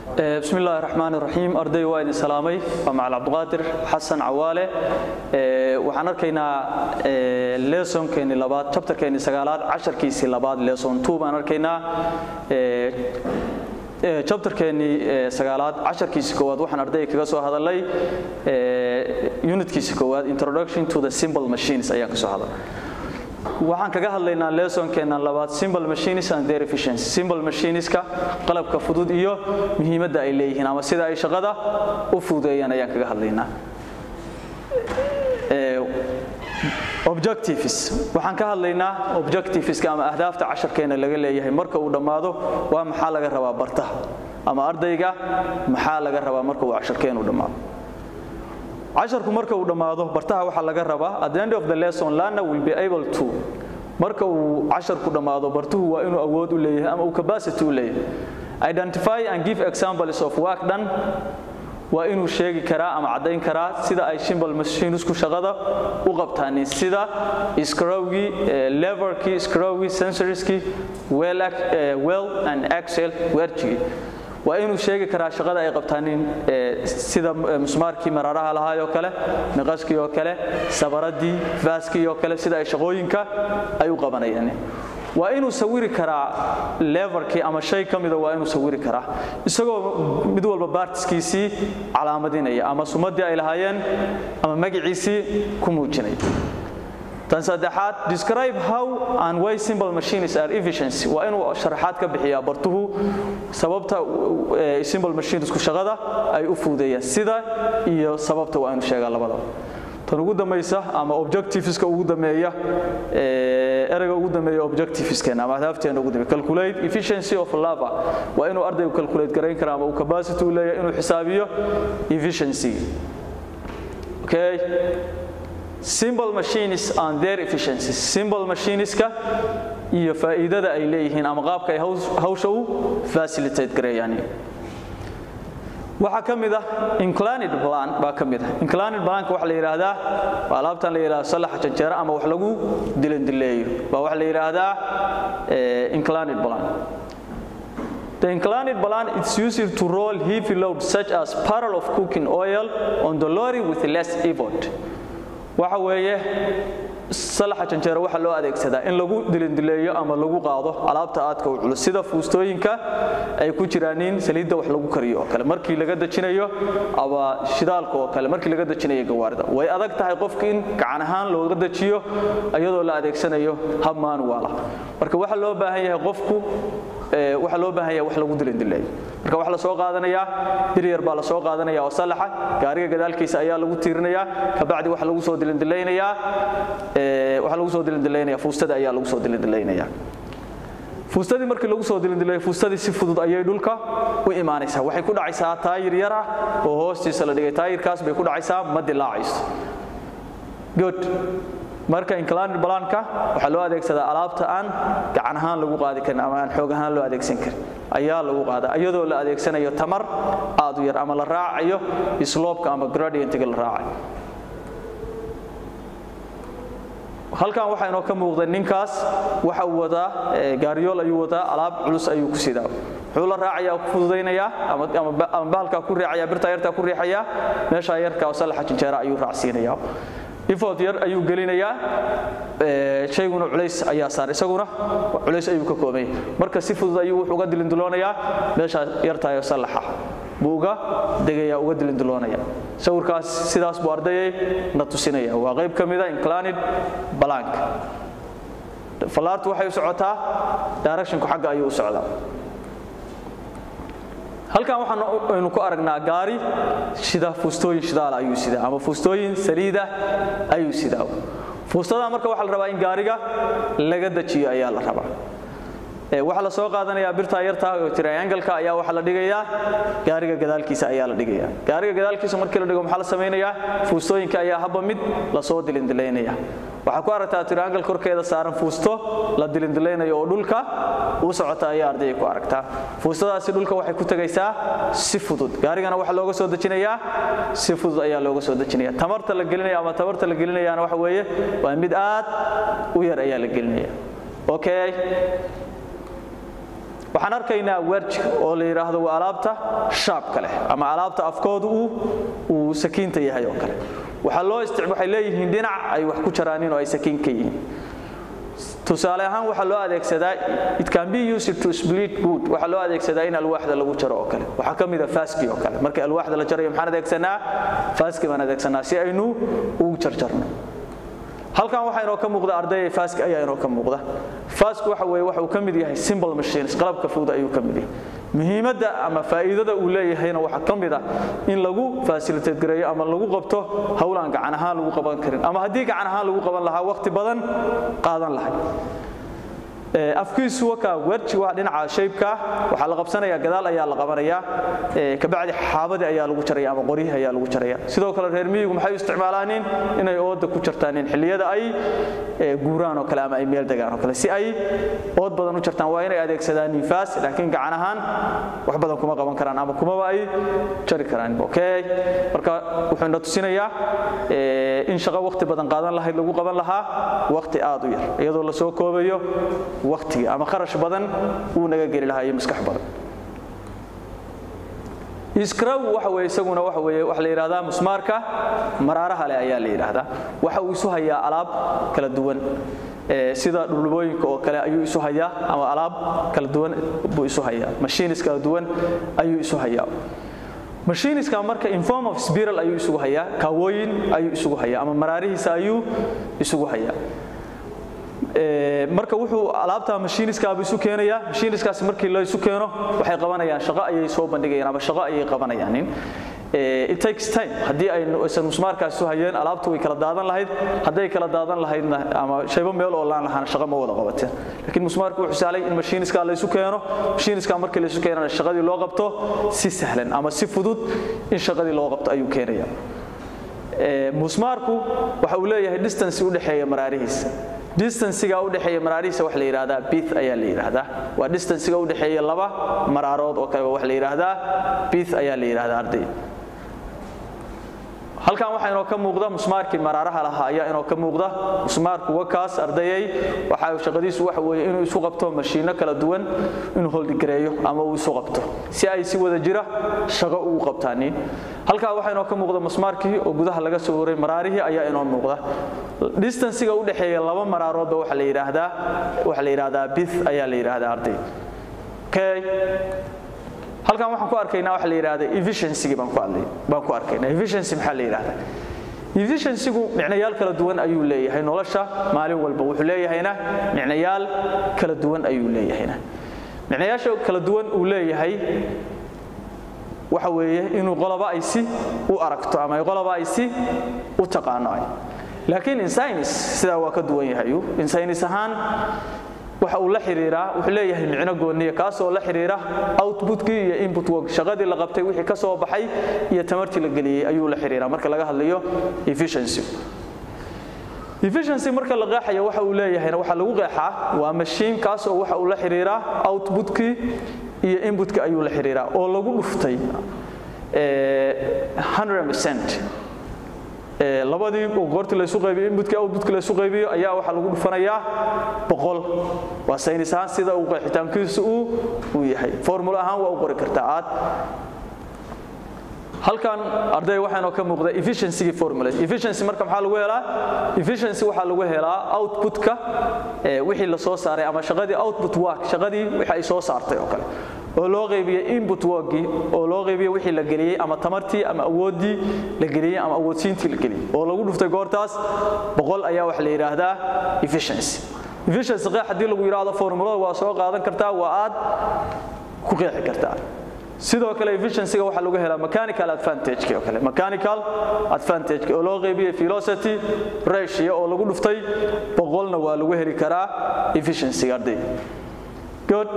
بسم الله الرحمن الرحيم أرday waa idin salaamay waa macal cabdiqaadir xasan cawaale waxaan arkaynaa lesonkeeni labaad chapterkeeni sagaalaad casharkiisii labaad lesson two baan arkaynaa chapterkeeni sagaalaad casharkiisii koowaad waxaan ardayga kaga soo hadalay unitkiisii koowaad introduction to the simple machines ayaan ka soo hadalay waxaan kaga hadlaynaa lesonkeena labaad simple machines and their efficiency simple machineska qalabka fudud iyo muhiimadda ay leeyihiin ama sida ay shaqada u fududeeyaan ayaan kaga hadlaynaa objectives waxaan ka hadlaynaa objectiveska ama ahdaafta casharkeena laga leeyahay marka uu dhammaado waa maxaa laga rabaa bartaha ama ardayga maxaa laga rabaa marka uu casharkeenu dhammaado casharku marka uu dhammaado bartaha waxaa laga rabaa at the end of the lesson learner will be able to marka uu casharku dhammaado bartuhu waa inuu awood u leeyahay ama uu capacity u leeyahay identify and give examples of work done waa inuu sheegi karaa ama caddayn karaa sida ay shimbal machinesku shaqada u qabtaanin sida scrowgii leverkii scrowgii sensorskii well and excel werjigii waa inuu sheegi karaa shaqada ay qabtaanin sida musmaarkii maraaraha lahaay oo kale miqaskii oo kale sabaradii vaaskii oo kale sida ay shaqooyinka ay u qabanayaan waa inuu sawiri karaa leverkii ama shay ka mida waa inuu sawiri karaa isagoo mid walba baartiskiisii calaamadinaya ama sumadii ay lahaayeen ama magaciisii ku muujinaya tan saddexaad describe how and why simple machines are efficiency waa inuu sharaxaad ka bixiyaa bartuhu sababta simple machinesku shaqada ay u fuudeeyaan sida iyo sababta waa inuu sheegaa labadaba tan ugu dambaysa ama objectiveska ugu dameeya ereyga ugu dameeya objectiveskeena ama ahdaafteena ugu dameeya calculate efficiency of lava waa inuu ardaygu calculate garayn karaa ama uu capacity u leeyahay inuu xisaabiyo efficiency okay simple machines and their efficiency simple machineska iyo faa'iidada ay leeyihiin ama qaabka ay hawsha u facilitate gareeyaan waxaa ka mid ah inclined plan baa ka mid ah inclined planka waxa la yidhaahdaa waa alaabtan la yidhahdo salaxa janjeera ama wax lagu dilandileeyo baa waxa la yidhaahdaa inclined plan The inclined plan is used to roll heavy loads such as barrel of cooking oil on the lorry with less effort. waxa weeye salaxa janjeero waxaa loo adeegsadaa in lagu dilindileeyo ama lagu qaado alaabta aadka u culus sida fuustooyinka ay ku jiraanin saliidda wax lagu kariyo oo kale markii laga dejinayo ama shidaalka oo kale markii laga dejinayo gawaarida way adag tahay qofka in gacan ahaan looga dejiyo iyadoo la adeegsanayo hab maanuwaala marka waxaa loo baahan yahay qofku waxaa loo baahan yahay wax lagu dilindileeyo marka waxaa la soo qaadanayaa biryar baa la soo qaadanaya oo salaxa gaariga gadaalkiisa ayaa lagu tiirinayaa kabacdi waxaa lagu soo dilindileynayaa waxaa lagu soo dilindileynayaa fuustada ayaa lagu soo dilindileynayaa fuustadii markii lagu soo dilindileeyo fuustadii si fudud ayay dhulka u imaanaysaa waxay ku dhacaysaa taayir yar ah oo hoostiisa la dhigay taayirkaas bay ku dhacaysaa ma dilaacayso good marka inclined planka waxaa loo adeegsadaa alaabta aan gacan ahaan lagu qaadi karin ama aan xoog ahaan loo adeegsan karin ayaa lagu qaadaa iyadoo la adeegsanayo tamar aad u yar ama la raacayo sloopka ama gradientiga la raacayo halkan waxaa inoo ka muuqda ninkaas waxa uu wadaa gaariyool ayuu wadaa alaab culus ayuu ku sidaa wuxuu la raacayaa ku fududaynayaa ama bahalkaa ku riixayaa birtaa yartaa ku riixayaa meeshaa yarkaa oo salaxa jinjeera ayuu raacsiinayaa ifod yar ayuu gelinayaa shayguna culays ayaa saar isaguna culays ayuu ka koobay marka si fudud ayuu wuxuu uga dilindiloonayaa meeshaa yartaayoo sallaxa buu uga degayaa uga dilindiloonaya sawirkaas sidaas buu ardayay na tusinaya waa qayb ka mida inclined blank fallaartu waxay u socotaa directionku xagga ayuu u socdaa halkan waxaanu ku aragnaa gaari shida fuustooyin shidaal ayuu sidaa ama fuustooyin saliida ayuu sidaa fuustada marka waxaa la rabaa in gaariga laga dejiyo ayaa la rabaa waxaa la soo qaadanayaa birtaa yartaa oo triangle-ka ayaa waxaa la dhigayaa gaariga gadaalkiisa ayaa la dhigayaa gaariga gadaalkiisa markii la dhigo maxaa la samaynayaa fuustooyinka ayaa habba mid lasoo dilindilaynaya waxaa ku aragtaa triangle korkeeda saaran fuusto la dilindileynayo oo dhulka u socota ayaa ardayga ku aragtaa fuustadaasi dhulka waxay ku tegaysaa si fudud gaarigana waxaa looga soo dejinayaa si fudud ayaa looga soo dejinaya tamarta la gelinaya ama tamarta la gelinayaana waxa weeye waa mid aad u yar ayaa la gelinaya okay waxaan arkaynaa werj oo la yidhaahdo waa alaabta shaabka leh ama alaabta afkoodu uu uu sakiinta yahay oo kale waxaa loo istic waxay leeyihiin dhinac ay wax ku jaraanin oo ay sakiin ka yihiin tusaale ahaan waxaa loo adeegsadaa it can be used to split wood waxaa loo adeegsadaa in alwaaxda lagu jaro oo kale waxaa ka mid a faaski oo kale markii alwaaxda la jarayo maxaan adeegsanaa faaski baan adeegsanaa si aynu ugu jarjarno halkan waxaa inoo ka muuqda ardayay faaski ayaa inoo ka muuqda faasku waxa weeye waxa uu ka mid yahay simple machines qalabka fudud ayuu ka mid yahay muhiimadda ama faa'iidada uu leeyahayna waxaa ka mid ah in lagu facilitate gareeyo ama lagu qabto howlaan gacan ahaan lagu qaban karin ama haddii gacan ahaan lagu qaban lahaa waqti badan qaadan lahay afkiisu wakaa werji waa dhinaca shaybka waxaa la qabsanayaa gadaal ayaa la qabanayaa kabacdi xaabadii ayaa lagu jaraya ama qoryihi ayaa lagu jaraya sidoo kale reer miyigu maxay u isticmaalaanin inay ooda ku jartaanin xilliyada ay guuraan oo kale ama ay meel degaan oo kale si ay ood badan u jartaan waa inay adeegsadaan nifaas laakiin gacan ahaan wax badan kuma qaban karaan ama kumaba ay jari karaan okay marka wuxuu ina tusinayaa in shaqo waqti badan qaadan lahayd lagu qaban lahaa waqti aad u yar iyadoo la soo koobayo waqtiga ama kharash badan uu naga geli lahaa iyo maskax badan iskraw waxa weeye isaguna waxa weeye waxa la yiraahdaa musmaarka maraaraha leh ayaa la yiraahdaa waxa uu isu hayaa alaab kala duwan sida dhulubooyinka oo kale ayuu isu hayaa ama alaab kala duwan buu isu hayaa machines kala duwan ayuu isu hayaa machiniska marka in form of spiral ayuu isugu hayaa kaawooyin ayuu isugu hayaa ama maraarihiisa ayuu isugu hayaa marka wuxuu alaabta machiniskaabu isu keenayaa machiniskaas markii la isu keeno waxay qabanayaan shaqo ayay soo bandhigayaan ama shaqo ayay qabanayaan it takes time haddii aysan musmaarkaas isu hayeen alaabtu way kala daadan lahayd hadday kala daadan lahaydna ama shaybo meel oo laan lahaana shaqo ma wada qabateen laakiin musmaarku wuxuu sahlay in machiniska la isu keeno machiniska markii la isu keenana shaqadii loo qabto si sahlan ama si fudud in shaqadii loo qabto ayuu keenayaa musmaarku waxa uu leeyahay distance u dhexeeya maraarihiisa distancega u dhexeeya maraarihiisa waxa la yiraahdaa bith ayaa la yiraahdaa waa distancega u dhexeeya laba maraarood oo kale waxa la yiraahdaa bith ayaa la yiraahdaa arday halkan waxaa inoo ka muuqda musmaarkii maraaraha lahaa ayaa inoo ka muuqda musmaarku wakaas ardayay waxa shaqadiisu waxa weeye inuu isu qabto mashiino kala duwan inuu holdigareeyo ama uu isu qabto si ay si wada jira shaqo ugu qabtaanin halkaa waxaa inoo ka muuqda musmaarkii oo gudaha laga soo waray maraarihii ayaa inoo muuqda distancega u dhexeeya laba maraaroodba waxa la yiraahdaa waxa la yiraahdaa bith ayaa la yiraahdaa arday okay halkan waxaan ku arkaynaa waxa la yiraahdaa efficiency baan ku hadlay baan ku arkaynaa efficiency maxaa la yiraahdaa efficiency-gu micnayaal kala duwan ayuu leeyahay nolosha maalin walba wuxuu leeyahayna micnayaal kala duwan ayuu leeyahayna micnayaasha kala duwan uu leeyahay waxa weeye inuu qoloba ay si u aragto ama qoloba ay si u taqaano ay laakiin in science sidaa waa ka duwan yahay in science ahaan waxa uu la xiriiraa wuxuu leeyahay micno gooniya kaasoo la xiriira outputkii iyo input work shaqadii la qabtay wixii ka soo baxay iyo tamartii la geliyey ayuu la xiriiraa marka laga hadlayo efficiency efficiency marka la qeexayo waxa uu leeyahayna waxa lagu qeexaa waa machine kaasoo waxa uu la xiriiraa outputkii iyo inputkii ayuu la xiriiraa oo lagu dhuftay 100% labadii goortii la isu qaybiyo inputkii outputkii la isu qaybiyo ayaa waxa lagu dhufanayaa boqol waa saynis ahaan sida uu qeexitaankiisu uu uu yahay formula ahaan waa u qori kartaa aad halkan arday waxaanoo ka muuqda efficiency formula efficiency marka maxaa lagu helaa efficiency waxaa lagu helaa outputka wixii la soo saaray ama shaqadii output work shaqadii wixii ay soo saartay oo kale oo loo qaybiyey input workii oo loo qaybiyey wixii la geliyey ama tamartii ama awooddii la geliyey ama awoodsiintii la geliyey oo lagu dhuftay goortaas boqol ayaa waxa la yidhaahdaa efficiency efficiency qeex haddii lagu yidhaahdo formulada waa soo qaadan kartaa waa aad ku qeexi kartaa sidoo kale efficiency-ga waxaa lagu helaa mechanical advantage oo kale mechanical advantage oo loo qaybiyey velocity ratio oo lagu dhuftay boqolna waa lagu heli karaa efficiency arday good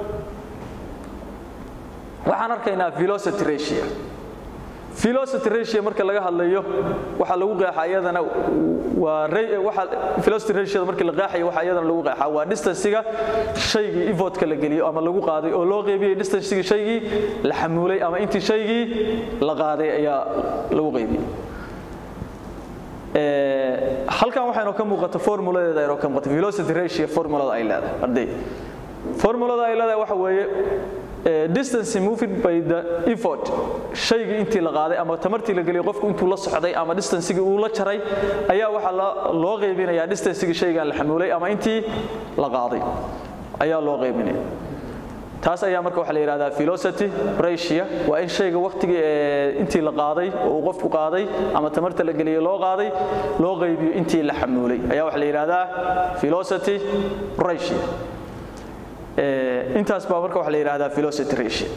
waxaan arkaynaa velocity ratio velocity ratio marka laga hadlayo waxa lagu qeexaa iyadana waa waxa velocity ratio marka la qeexayo waxa iyadana lagu qeexaa waa distance-ga shaygii efortka la geliyo ama lagu qaaday oo loo qaybiyey distance-ga shaygii la xamuulay ama intii shaygii la qaaday ayaa lagu qaybiyey halkan waxaa inoo ka muuqata formuladeeda inoo ka muuqata velocity ratio formulada ay leedahay arday formulada ay leedahay waxa weeye distance moved by the effort shaygii intii la qaaday ama tamartii la geliyay qofku intuu la socday ama distancegii uu la jaray ayaa waxaa loo qaybinayaa distancegii shaygan la xamuulay ama intii la qaaday ayaa loo qaybinaya taas ayaa marka waxaa la yidhahdaa velocity ratio waa in shayga waqtigii intii la qaaday oo uu qofku qaaday ama tamarta la geliyay loo qaaday loo qaybiyo intii la xamuulay ayaa waxaa la yidhahdaa velocity ratio intaas baa marka waxaa la yidhahdaa velocity ratio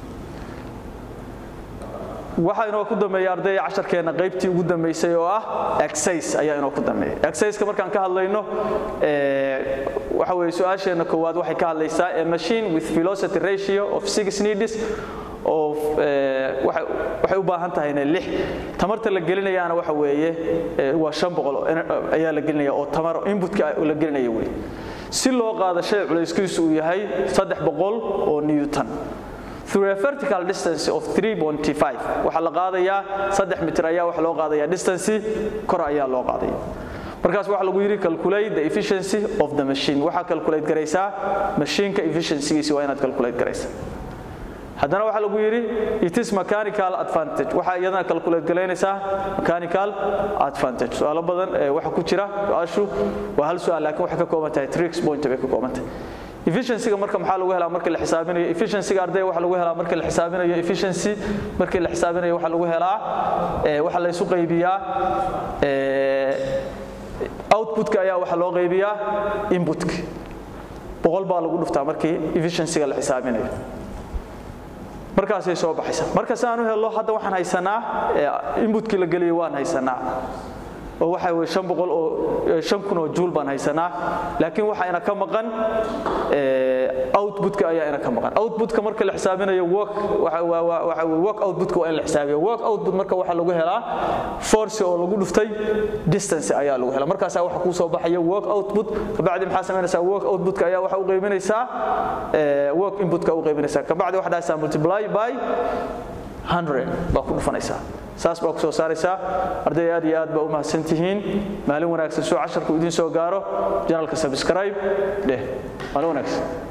waxaa inoo ku dambeeya ardayda casharkeenna qaybtii ugu dambaysay oo ah exercise ayaa inoo ku dambeeya exerciseka markaan ka hadlayno waxa weeye su-aasheenna koowaad waxay ka hadlaysaa a machine with velocity ratio of six needs of waxay u baahan tahayna lix tamarta la gelinayaana waxa weeye waa shan boqol ayaa la gelinaya oo tamar inputka la gelinaya wey si loo qaado shay culayskiisu uu yahay saddex boqol oo newton through a vertical distance of 3.5 waxa la qaadayaa 3 mitir ayaa waxa loo qaadayaa distance kor ayaa loo qaadaya markaas waxa lagu yiri calculate the efficiency of the machine waxa calculate garaysaa machine-ka efficiency-giisa waa inaad calculate garaysaa haddana waxa lagu yiri it is mechanical advantage waxa iyadana calculate galaynaysaa mechanical advantage su'aalo badan waxa ku jira su'aashu waa hal su'aal laakiin waxay ka kooban tahay tricks point bay ka kooban tahay efficiency marka maxaa lagu helaa marka la xisaabinayo efficiency arday waxa lagu helaa marka la xisaabinayo efficiency marka la xisaabinayo waxa lagu helaa ee waxa la isu qaybiyaa ee outputka ayaa waxa loo qaybiyaa inputka boqol baa lagu dhuftaa markii efficiency la xisaabinayo markaasay soo baxaysaa marka si aan u helno hadda waxaan haysanaa inputkii la geliyay waan haysanaa oo waxa weeye shan boqol oo shan kun oo juul baan haysanaa laakiin waxa ina ka maqan outputka ayaa ina ka maqan outputka marka la xisaabinayo work waxa waxa work outputka waa in la xisaabiyo work output marka waxa lagu helaa force oo lagu dhuftay distance ayaa lagu helaa markaas waxa ku soo baxaya work output kabacdi maxaa sameynaysaa work outputka ayaa waxa u qaybinaysaa work inputka u qaybinaysaa kabacdi waxa dhahaysaa multiply by 100 baa ku dhufanaysaa saas baa ku soo saaraysaa arday aad iyo aad baa u mahadsan tihiin maalin wanaagsan soo casharku idin soo gaaro janalka subscribe dheh maalin wanaagsan